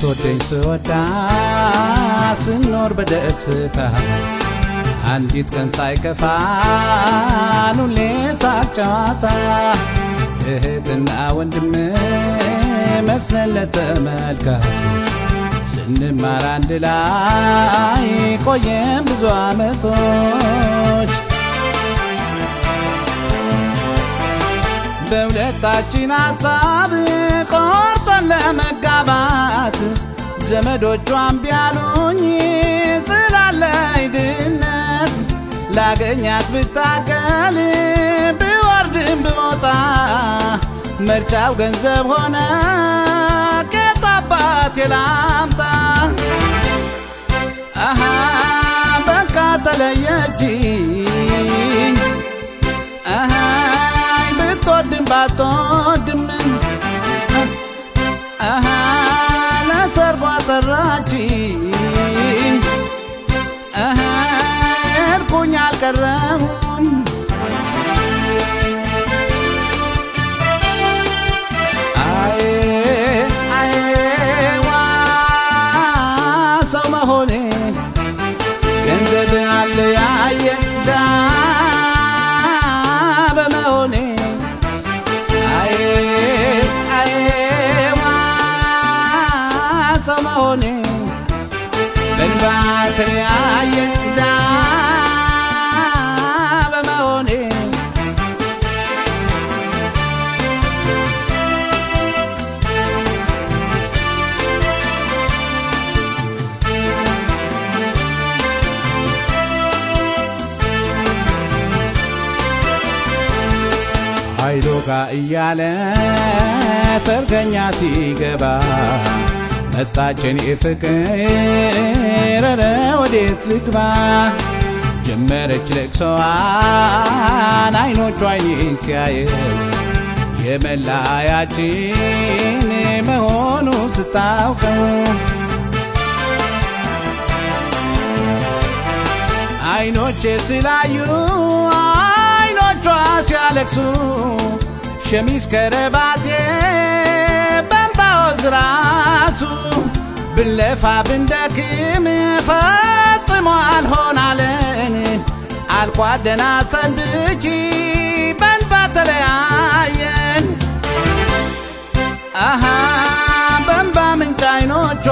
ስትወደኝ ስወዳ ስኖር በደስታ አንዲት ቀን ሳይከፋን ሁሌ ሳቅ ጨዋታ እህትና ወንድም መስለን ለተመልካች ስንማር አንድ ላይ ቆየን ብዙ ዓመቶች በሁለታችን ሀሳብ ቆርጠን ለመጋባት ዘመዶቿን ቢያሉኝ ስላለኝ ድነት ላገኛት ብታገል ብወርድም ብወጣ ምርጫው ገንዘብ ሆነ ጌታ አባቴ ላምጣ አሃ በቃ ተለየችኝ አሃ ብትወድም ባትወድም አሃ ለሰርጓ ጠራችኝ አሃ ሄድኩኝ አልቀረሁም አዬ አዬ ዋ ሰው መሆኔ ገንዘብ አለ ያየ ዳ በመሆኔ አዬ አዬ ዋ ሰው መሆኔ በእንባ ተለያየ ዳ በመሆኔ ኃይሎ ጋ እያለ ሰርገኛ ሲገባ መጣችን ፍቅር ኧረ ወዴት ልግባ ጀመረች ለቅሶዋን አይኖቿ አይኔን ሲያየው የመለያያችን መሆኑ ስታውቀው አይኖቼ ስላዩ አይኖቿ ሲያለቅሱ ሸሚዝ ከረባቴ በንባወዝ ራሱ ብንለፋ ብንደክም ፈጽሞ አልሆናለን አልኳደና ሰንብቺ በንባ ተለያየን አሃ በንባ ምንጭ አይኖቿ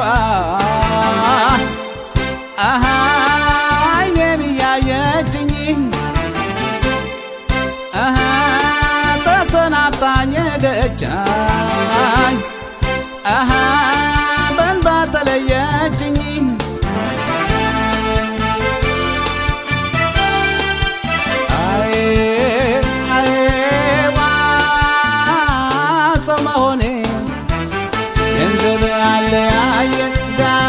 አሃ አይኔን እያየችኝ አሃ ተሰናብታኝ ሄደቻኝ አሃ በንባ ተለየችኝ አዬ አዬ ዋ ሰው መሆኔ ገንዘብ አለ ያየ ዳ